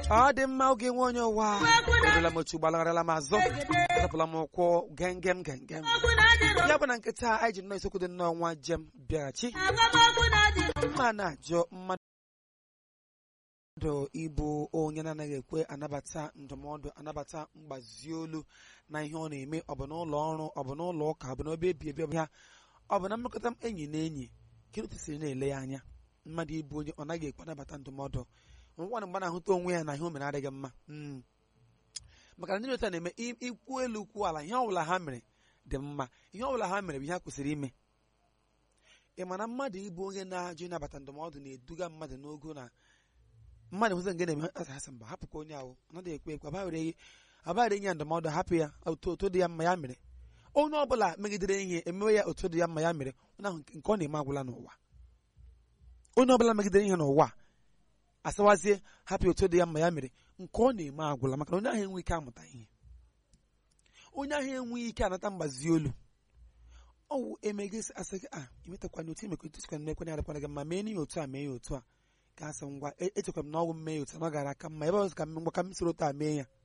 ọ dị mma oge nwe onye ụwa erela m otu gbalagharala m azụ azapụla m ụkwụ gengem gengem ya bụ na nkịta anyị ji nnọọ isiokwu dị nnọọ nwa jem bịaghachi mma na-ajụ mmadụ ịbụ onye na-anaghị ekwe anabata ndụmọdụ anabata mgbazi olu na ihe ọ na-eme ọ bụ n'ụlọ ọrụ ọ bụ n'ụlọ ụka ọ bụ n'obe ebi ebi ọbịa ọ bụ na mmekọta enyi na enyi kedu siri na-ele ya anya mmadụ ịbụ onye ọ naghị ekwe anabata ndụmọdụ nwa mgbe na-ahụta onwe ya na ihe o mere adịghị mma maka na ndị otu a na-eme ikwu elu kwuo ala ihe ọbụla ha mere dị mma ihe ọbụla ha mere bụ ihe ha kwesịrị ime ị ma na mmadụ ịbụ onye na-ajụ ịnabata ndụmọdụ na-eduga mmadụ n'ogo na mmadụ hụzi nke na-eme asa asị mba hapụ ka onye ahụ anaghị ekwe ekwe abaghịrị enye ya ndụmọdụ hapụ ya otu otu dị ya mma ya mere onye ọbụla megidere ihe emewe ya otu dị ya mma ya mere onye ahụ nke ọ na-eme agwụla n'ụwa onye ọbụla megidere ihe n'ụwa asawazie hapụ otu dị ya mma ya mere nke ọ na-eme agwụla maka na onye ahụ enweghị ike amụta ihe onye ahụ enweghị ike anata mgbazi olu ọwụ emegesi asị gị a imetakwana otu imekọ otu sikwana na-ekwenye adịkwana gị mma mee n'ihe otu a mee ya otu a ka asị ngwa echekwara m na ọgwụ mmee ya otu a na ọ gara aka mma ebe ọzọ ka m ngwa ka m soro otu a mee ya